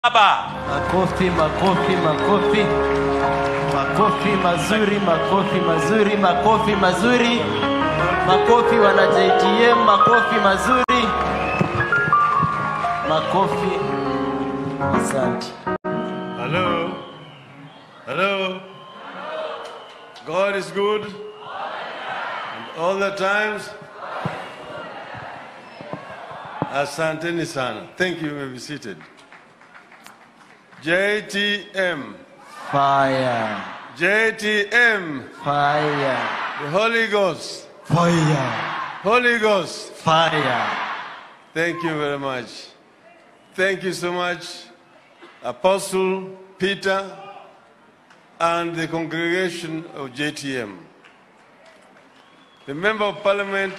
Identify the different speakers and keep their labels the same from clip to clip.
Speaker 1: Baba.
Speaker 2: Makofi, makofi, makofi, makofi mazuri, makofi mazuri, makofi mazuri, makofi wana JTM, makofi mazuri, makofi. Asante.
Speaker 3: Hello? Hello? God is good. And all the times. Asanteni sana. Thank you. You may be seated. JTM.
Speaker 2: Fire,
Speaker 3: JTM.
Speaker 2: fire,
Speaker 3: The Holy Ghost.
Speaker 2: fire,
Speaker 3: Holy Ghost.
Speaker 2: fire.
Speaker 3: Thank you very much. Thank you so much, Apostle Peter and the congregation of JTM. The Member of Parliament,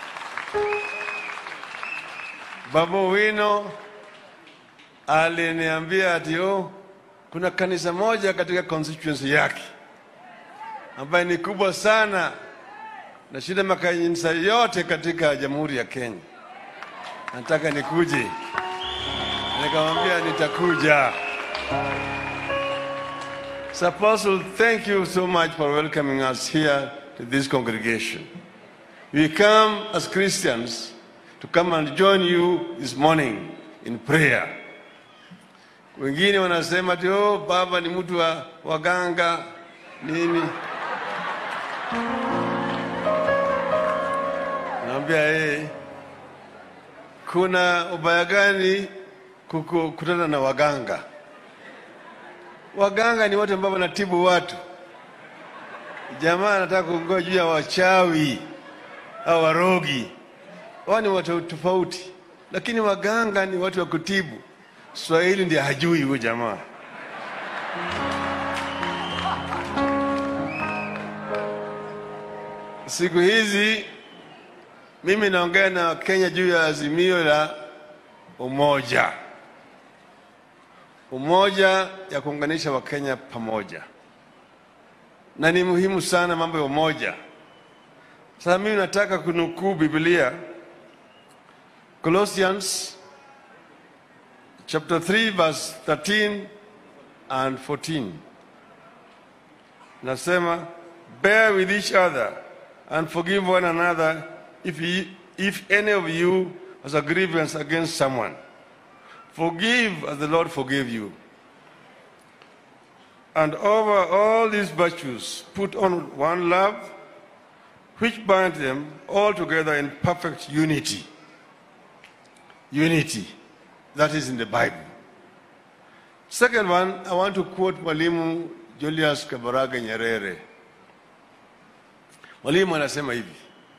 Speaker 3: Babu Wino, aliniambia ati oh, kuna kanisa moja katika constituency yake ambayo ni kubwa sana na shida makanisa yote katika Jamhuri ya Kenya nataka nikuje. Nikamwambia nitakuja. So Apostle, thank you so much for welcoming us here to this congregation. We come as Christians to come and join you this morning in prayer. Wengine wanasema ati oh, baba ni mtu wa waganga nini. Naambia yeye kuna ubaya gani kukutana na waganga? Waganga ni watu ambao wanatibu watu. Jamaa anataka kuongea juu ya wachawi au warogi, wao ni watu tofauti, lakini waganga ni watu wa kutibu. Swahili ndiye hajui huyo jamaa. Siku hizi mimi naongea na Wakenya juu ya azimio la umoja, umoja ya kuunganisha Wakenya pamoja, na ni muhimu sana mambo ya umoja. Sasa mimi nataka kunukuu Biblia, Colossians chapter 3 verse 13 and 14, nasema bear with each other and forgive one another if, ye, if any of you has a grievance against someone. Forgive as the Lord forgave you. And over all these virtues, put on one love, which binds them all together in perfect unity. Unity. That is in the Bible. Second one, I want to quote Mwalimu Julius Kabarage Nyerere. Mwalimu anasema hivi.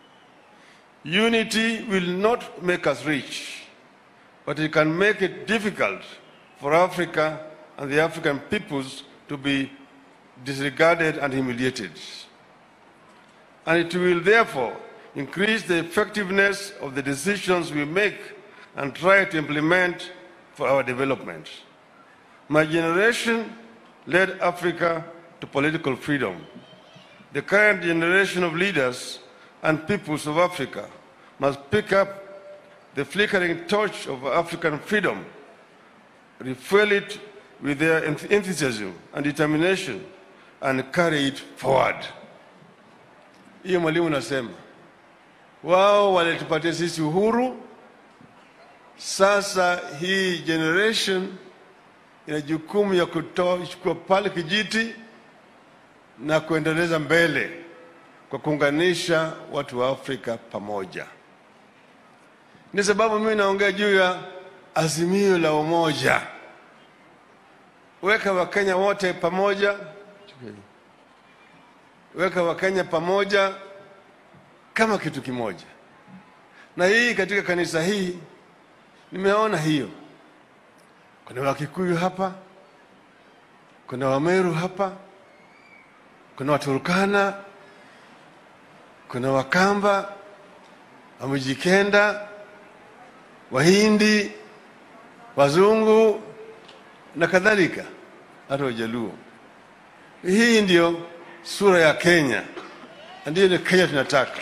Speaker 3: Unity will not make us rich, but it can make it difficult for Africa and the African peoples to be disregarded and humiliated. And it will therefore increase the effectiveness of the decisions we make and try to implement for our development. My generation led Africa to political freedom. The current generation of leaders and peoples of Africa must pick up the flickering torch of African freedom, refuel it with their enthusiasm and determination, and carry it forward. Hiyo mwalimu nasema wao walitupatia sisi uhuru. Sasa hii generation ina jukumu ya kutoa chukua pale kijiti na kuendeleza mbele kwa kuunganisha watu wa Afrika pamoja. Ni sababu mimi naongea juu ya azimio la umoja, weka Wakenya wote pamoja, weka Wakenya pamoja kama kitu kimoja. Na hii katika kanisa hii nimeona hiyo, kuna Wakikuyu hapa, kuna Wameru hapa, kuna Waturkana, kuna Wakamba, Wamijikenda, Wahindi, Wazungu na kadhalika, hata Wajaluo. Hii ndio sura ya Kenya, na ndiyo ni Kenya tunataka.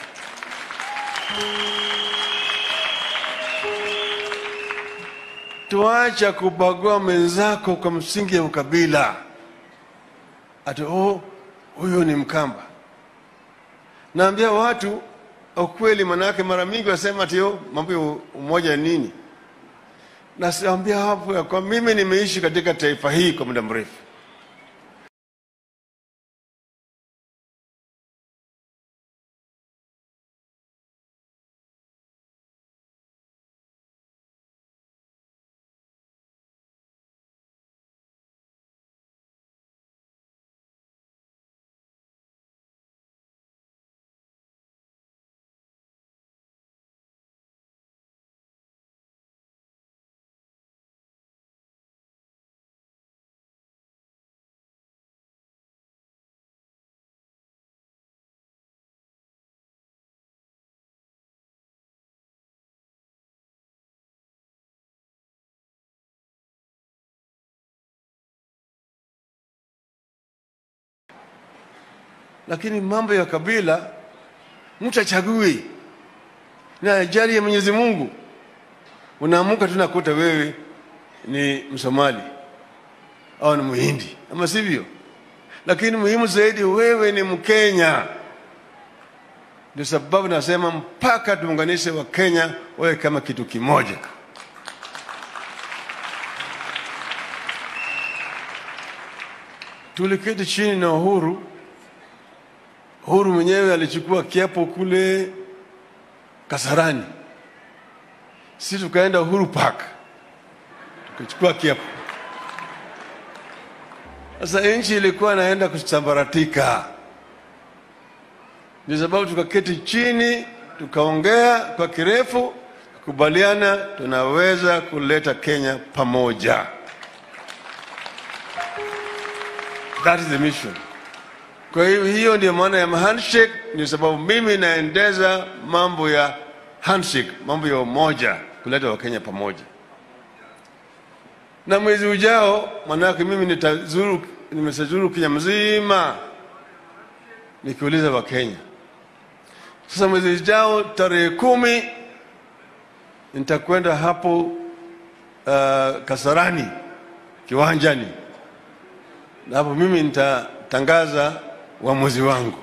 Speaker 3: tuacha kubagua mwenzako kwa msingi ya ukabila. Ati oh, huyu ni Mkamba. Naambia watu ukweli, manake mara mingi wasema ati oh, mambo ya umoja ni nini? Nasiambia hapo ya kwa mimi nimeishi katika taifa hii kwa muda mrefu. lakini mambo ya kabila mtu achagui na ajali ya Mwenyezi Mungu. Unaamuka tu nakuta wewe ni Msomali au ni Muhindi, ama sivyo? Lakini muhimu zaidi, wewe ni Mkenya. Ndio sababu nasema mpaka tuunganishe Wakenya wawe kama kitu kimoja. Tuliketi chini na Uhuru Uhuru mwenyewe alichukua kiapo kule Kasarani, sisi tukaenda Uhuru Park tukachukua kiapo. Sasa nchi ilikuwa inaenda kusambaratika, ndio sababu tukaketi chini tukaongea kwa kirefu, kukubaliana tunaweza kuleta Kenya pamoja. That is the mission. Kwa hiyo hiyo ndio maana ya handshake, ni sababu mimi naendeza mambo ya handshake, mambo ya umoja, kuleta Wakenya pamoja. Na mwezi ujao, manake mimi nitazuru, nimesazuru Kenya mzima nikiuliza Wakenya. Sasa mwezi ujao tarehe kumi nitakwenda hapo uh, Kasarani kiwanjani, na hapo mimi nitatangaza uamuzi wangu.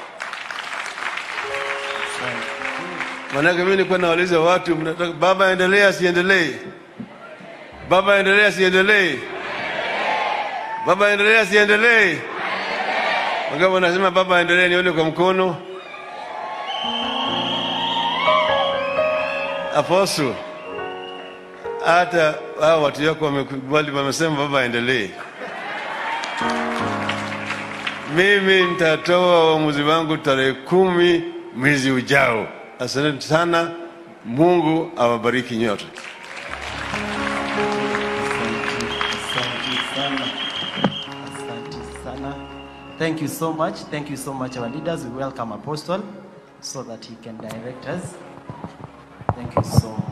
Speaker 3: Maanake mimi nilikuwa nauliza watu, mnataka baba aendelee asiendelee? Baba aendelee asiendelee? Baba aendelee asiendelee? Wangapi wanasema baba aendelee? Nione kwa mkono. Apostle, hata hao watu wako wamekubali, wamesema baba aendelee. Mimi nitatoa uamuzi wangu tarehe kumi mwezi ujao. Asante sana, Mungu awabariki nyote.
Speaker 2: Asante sana. Asante sana. Thank you so much. Thank you so much, our leaders. We welcome Apostle so that he can direct us. Thank you so much.